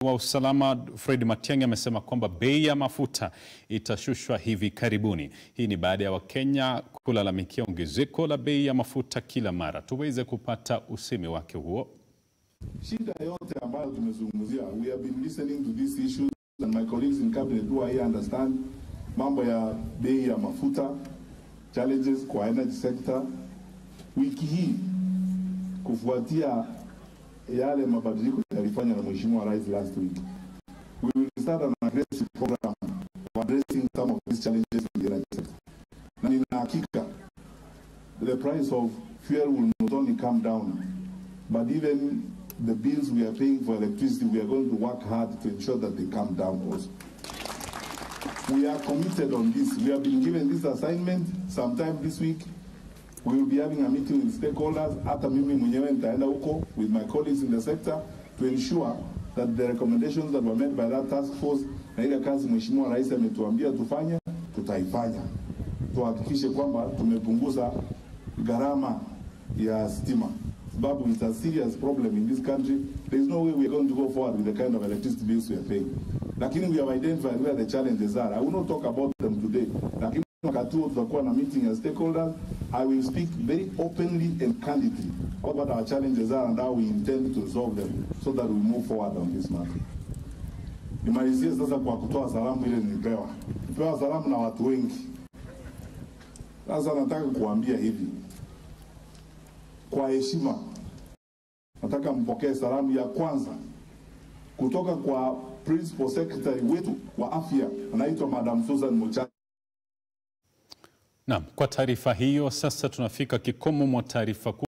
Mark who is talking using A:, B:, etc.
A: wa usalama Fred Matiang'i amesema kwamba bei ya mafuta itashushwa hivi karibuni. Hii ni baada ya Wakenya kulalamikia ongezeko la bei ya mafuta kila mara. Tuweze kupata usemi wake huo.
B: Shida yote ambayo tumezungumzia, we have been listening to these issues and my colleagues in cabinet who are here understand mambo ya bei ya mafuta, challenges kwa energy sector. Wiki hii kufuatia yale mabadiliko yalifanya na Mheshimiwa Rais last week, we will start an aggressive program for addressing some of these challenges in the energy sector. Na nina hakika the price of fuel will not only come down but even the bills we are paying for electricity, we are going to work hard to ensure that they come down also. We are committed on this. We have been given this assignment sometime this week. We will be having a meeting with stakeholders. Hata mimi mwenyewe nitaenda huko with my colleagues in the sector to ensure that the recommendations that were made by that task force na ile kazi Mheshimiwa Rais ametuambia tufanye, tutaifanya. Tuhakikishe kwamba tumepunguza gharama ya stima sababu it's a serious problem in this country. There is no way we are going to go forward with the kind of electricity bills we are paying. Lakini we have identified where the challenges are. I will not talk about them today. Lakini wakati huo tutakuwa na meeting ya stakeholders. I will speak very openly and candidly about what our challenges are and how we intend to resolve them so that we move forward on this matter. Nimalizie sasa kwa kutoa salamu ile nilipewa. Nilipewa salamu na watu wengi. Sasa nataka kuambia hivi kwa heshima, nataka mpokee salamu ya kwanza kutoka kwa principal secretary wetu wa afya, anaitwa Madam Susan Muchai.
A: Naam, kwa taarifa hiyo sasa tunafika kikomo mwa taarifa